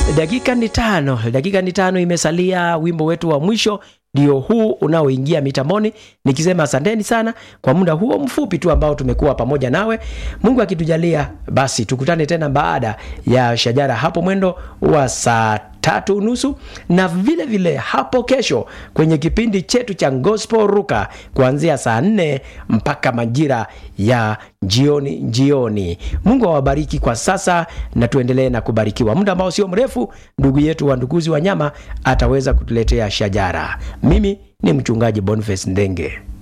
dakika ni tano dakika ni tano imesalia wimbo wetu wa mwisho ndio huu unaoingia mitamboni nikisema asanteni sana kwa muda huo mfupi tu ambao tumekuwa pamoja nawe mungu akitujalia basi tukutane tena baada ya shajara hapo mwendo wa saa tatu nusu na vile vile hapo kesho kwenye kipindi chetu cha gospel ruka kuanzia saa nne mpaka majira ya jioni jioni mungu awabariki kwa sasa na tuendelee na kubarikiwa muda ambao sio mrefu ndugu yetu wa nduguzi wa nyama ataweza kutuletea shajara mimi ni mchungaji boniface ndenge